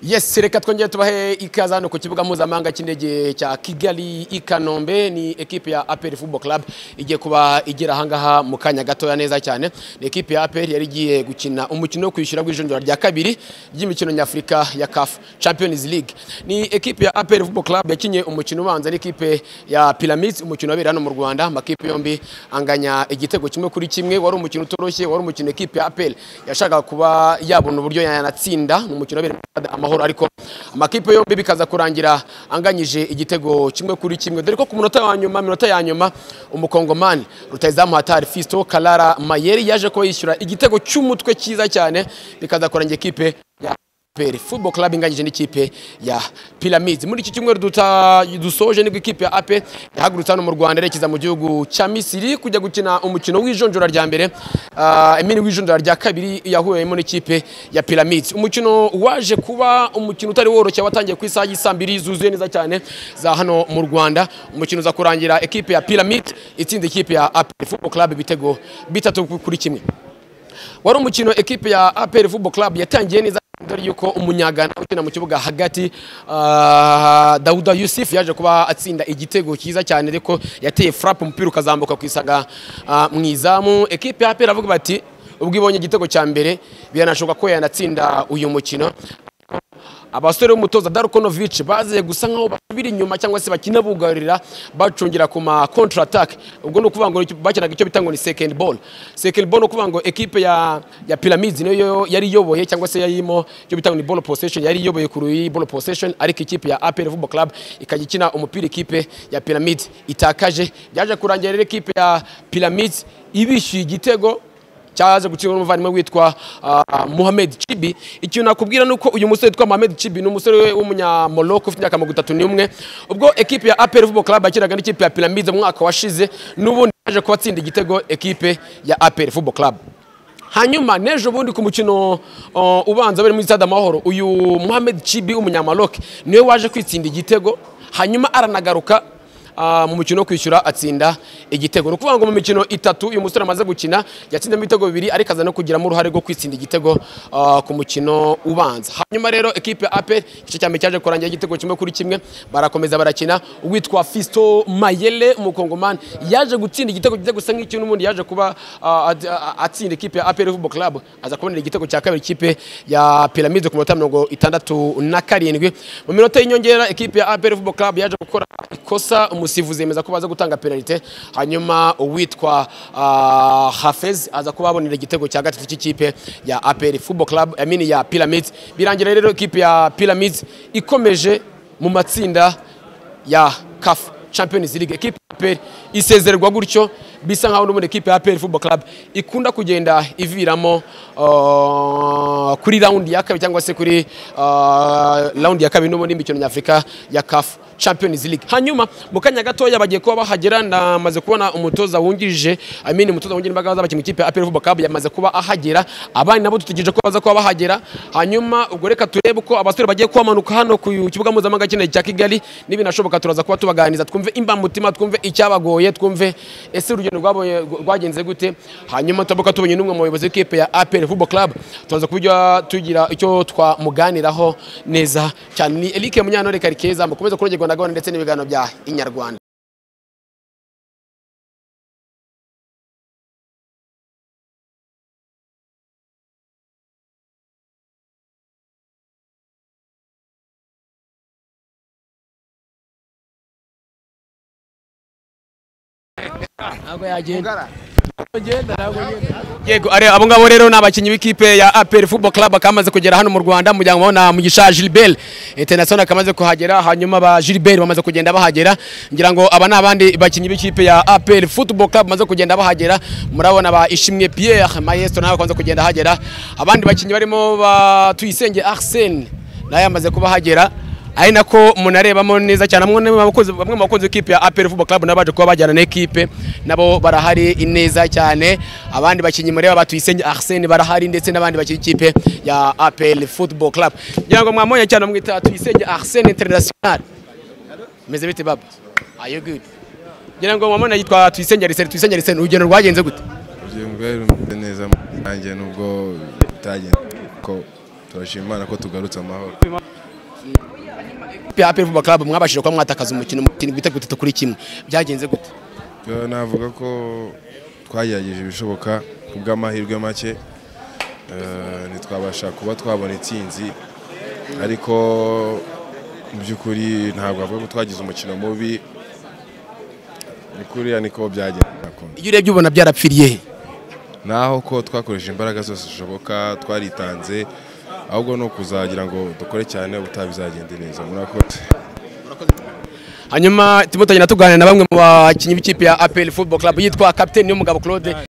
Yes reka twongere tubahe ikaze hano ku kibuga mpuzamahanga cy'indege cya Kigali i Kanombe ni ekipe ya APR Football Club igiye kuba igera ahangaha mu kanya gatoya neza cyane ni ekipe ya APR yari igiye gukina umukino wo kwishyura w'ijonjora rya kabiri ry'imikino nyafurika ya CAF Champions League ni ekipe ya APR Football Club yakinye umukino ubanza n'ikipe ya Pyramids umukino wabera hano mu Rwanda amakipe yombi anganya igitego kimwe kuri kimwe wari umukino utoroshye wari umukino ekipe ya APR yashakaga kuba yabona uburyo yanatsinda ni umukino wabera mu Rwanda, amahoro ariko amakipe yombi bikaza kurangira anganyije igitego kimwe kuri kimwe dore ko ku munota wa nyuma minota ya nyuma umukongomani rutayizamu hatari fisto karara mayeri yaje kuba yishyura igitego cy'umutwe cyiza cyane bikaza kurangira ekipe ya APR Football Club inganyije n'ikipe ya Pyramids muri iki cyumweru duta- dusoje nibwo ikipe ya AP yahagurutse hano mu Rwanda yerekeza mu gihugu cya Misiri kujya gukina umukino w'ijonjora rya mbere ah, I mean w'ijonjora rya kabiri yahuriyemo n'ikipe ya Pyramids umukino waje kuba umukino utari woroshye watangiye ku isaha y'isaa mbiri zuzuye neza cyane za hano mu Rwanda umukino uza kurangira ekipe ya Pyramids itsinda ikipe ya AP Football Club ibitego bitatu kuri kimwe wari umukino ekipe ya APR Football Club yatangiye neza dore yuko umunyagana ukina mu kibuga hagati ah, Dawuda Yusuf yaje kuba atsinda igitego cyiza cyane ariko yateye frappe umupira ukazamuka ku isaga ah, mu izamu ekipe ya APR avuga bati ubwo ibonye igitego cya mbere biranashoboka ko yanatsinda uyu mukino abasore b'umutoza Darkonovic baziye gusa nkaho basubira inyuma cyangwa se bakina bugarira bacungira ku ma contre attaque ubwo ni ukuvuga ngo icyo- bakinaga icyo bita ngo ni second ball second ball ni ukuvuga ngo equipe ya ya Pyramids niyo yari iyoboye cyangwa se yarimo icyo bita ngo ni ball possession yari iyoboye ku ruyi ball possession ariko ikipe ya APR Football Club ikajya ikina umupira ikipe ya Pyramids itakaje byaje kurangira rero ikipe ya Pyramids ibishyuye igitego cyaje gutsindwa n'umuvandimwe witwa ah, Mohamed Chibi ikintu nakubwira nuko uyu musore witwa Mohamed Chibi ni umusore w'umunyamoroko ufite imyaka mirongo itatu n'umwe ubwo ekipe ya APR Football Club yakinaga n'ikipe ya Pyramids mu mwaka washize n'ubundi yaje kuba atsinda igitego ekipe ya APR Football Club hanyuma n'ejo bundi ku mukino uh, ubanza wari muri stade amahoro uyu Mohamed Chibi w'umunyamaloke niwe waje kwitsinda igitego hanyuma aranagaruka Ah, mu mukino wo kwishyura atsinda igitego ni ukuvuga ngo mu mikino itatu uyu musore amaze gukina yatsinzemo ibitego bibiri ariko aza no kugiramo uruhare rwo kwitsinda igitego ah, ku mukino ubanza hanyuma rero ekipe ape igice cya mbere cyaje kurangira igitego kimwe kuri kimwe barakomeza barakina uwitwa fisto mayele umukongomani yaje gutsinda igitego kijya gusa nk'icyo n'ubundi yaje kuba ah, at- ah, atsinda ikipe ya apr football club aza kubonera igitego cya kabiri ikipe ya piramide ku minota mirongo itandatu na karindwi mu minota y'inyongera ekipe ya apr football club yaje gukora ikosa umusifuzi yemeza ko baza gutanga penalite hanyuma uwitwa ah, hafez aza kuba abonera igitego cya gatatu cy'ikipe ya apr football club I mean ya pyramids birangira rero ikipe ya pyramids ikomeje mu matsinda ya CAF Champions League ekipe ya APR isezererwa gutyo bisa nkaho n'ubundi ekipe ya APR Football Club ikunda kugenda iviramo uh, kuri round ya kabiri cyangwa se kuri uh, round ya kabiri n'ubundi imikino nyafurika ya CAF Champions League hanyuma mu kanya gatoya bagiye kuba bahagera namaze kubona umutoza wungirije I mean umutoza wungirije imbaga z'abakinnyi ikipe ya APR Football Club yamaze kuba ahagera abandi nabo dutegereje ko baza kuba bahagera hanyuma ubwo reka turebe uko abasore bagiye kuhamanuka hano ku kibuga mpuzamahanga cy'indege cya Kigali n'ibinashoboka turaza kuba tubaganiriza twumve imbamutima twumve icyabagoye twumve ese urugendo rwabonye rwagenze gute hanyuma turabuka tubonye n'umwe mu bayobozi b'ikipe ya APR Football Club turaza kubijya tugira icyo twamuganiraho neza cyane ni Eric Munyantore Karikeza mukomeze kurogerwa na gahunda ndetse n'ibiganiro bya Inyarwanda ntabwo yagenda yego ari abo ngabo rero ni abakinnyi b'ikipe ya APR Football Club bakaba bamaze kugera hano mu Rwanda mu gihango na Mugisha Gilbert International akamaze kuhagera hanyuma ba Gilbert bamaze kugenda bahagera ngira ngo aba ni abandi bakinnyi b'ikipe ya APR Football Club bamaze kugenda bahagera murabona ba Ishimwe Pierre Maestro nawe akomeje kugenda ahagera abandi bakinnyi barimo ba Tuyisenge Arsene nawe yamaze kuba ahagera ari nako munarebamo neza cyane bamwe mu bakunzi- bamwe mu bakunzi b'ikipe ya APR Football Club nabo baje kuba bajyana n'ekipe nabo barahari neza cyane abandi bakinnyi mureba batuyisenge Arsene barahari ndetse n'abandi bakinnyi ikipe ya APR Football Club ngira ngo mwamonye cyane mwita tuyisenge Arsene International meze bite baba are you good ngira ngo mwamona yitwa tuyisenge Arsene tuyisenge Arsene urugendo rwagenze gute Urugingo rwari rumeze neza nanjye nubwo bitagenze ko turashima Imana ko tugarutse amahoro Ikipe ya APR Football Club mwabashije kuba mwatakaza umukino mutini ibitego bitatu kuri kimwe byagenze gute Yo, navuga ko twagerageje ibishoboka ku bw'amahirwe make eh, ntitwabasha kuba twabona intsinzi ariko mu by'ukuri ntabwo bavuga ko twagize umukino mubi kuriya niko byagenda iyo urebye ubona byarapfiriye he naho ko twakoresheje imbaraga zose zishoboka twaritanze ahubwo ni ukuzagira ngo dukore cyane ubutaha bizagende neza murakoze hanyuma turimo tugenda tuganira na bamwe mu bakinnyi b'ikipe ya APR Football Club yitwa kapiteni y'umugabo Claude